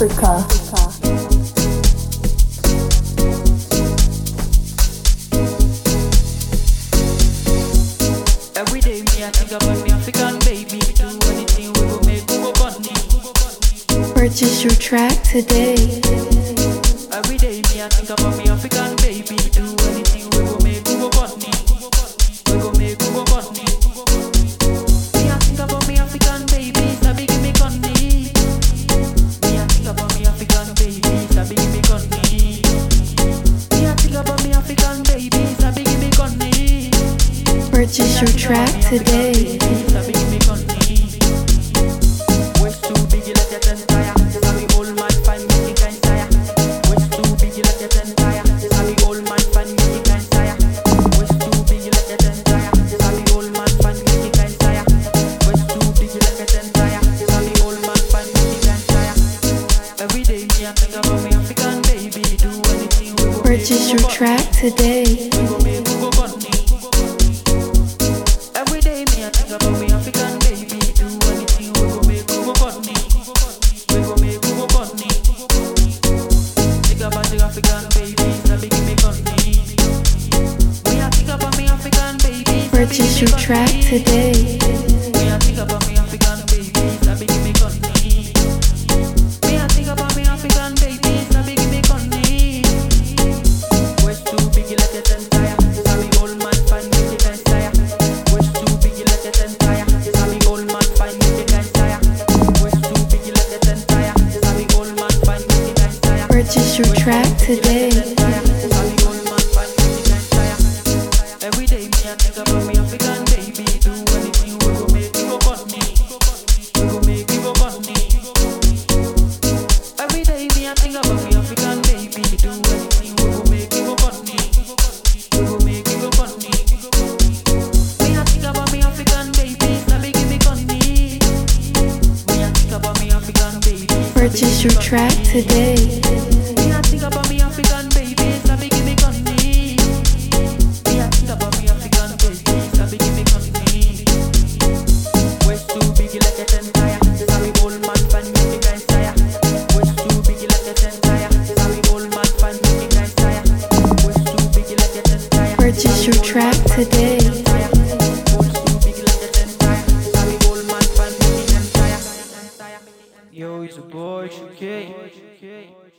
Africa. Every day me I think about me African baby. Do anything we go make we go bunny. Purchase your track today. Every day me I think about me African baby. Do anything we go make we go bunny. We go make we go bunny. Me I think about me African baby. Sabi give me conny. Me I think about me African baby. Sabi give me conny. Me I think about me African baby. Sabi give me conny. Purchase your track today. Sabi give me conny. Waist too big like a ten tire. Sabi old man find me kind sire. Waist too big like a ten tire. Sabi old man find me kind sire. Waist too big like a ten tire. Sabi old man find me kind sire. Waist too big like a ten tire. Sabi old man find me kind sire. Every day me I think about me African baby. Do anything we go Purchase your track today. we go make we go bunny. Every day me I think about me African baby. Do anything we go make we go bunny. We go make we go bunny. Think about the African babies that be give me bunny. Me I think about me African babies. that be Purchase give your me track bunny. today. Me I think about me African babies that be give me bunny. Me I think about me African babies that be give me bunny. Waist too big like a ten tire. Sabi old man find me the kind tire. Waist too big like a ten tire. Sabi old man find me the kind tire. Waist too big like a ten tire. Sabi old man find me the kind tire. Purchase your track today. Sabi old man find me the kind tire. Every day me I think about me African baby. Do anything we go make we go bunny. We go make we go bunny. Every day me I think about me African baby. Do anything we go make we go bunny. We go make we go bunny. Me I think about me African baby. Sabi give me conny. Me I think about me African baby. Purchase your track today. Me I think about me African baby. Sabi give me conny. Me I think about me African baby. Sabi give me conny. Waist too big like a ten tire. Sabi old man find me the kind tire. Waist too big like a ten tire. Sabi old man find me the kind tire. Waist too big like a ten tire. Purchase your track today. Yo, it's a boy, Shuki.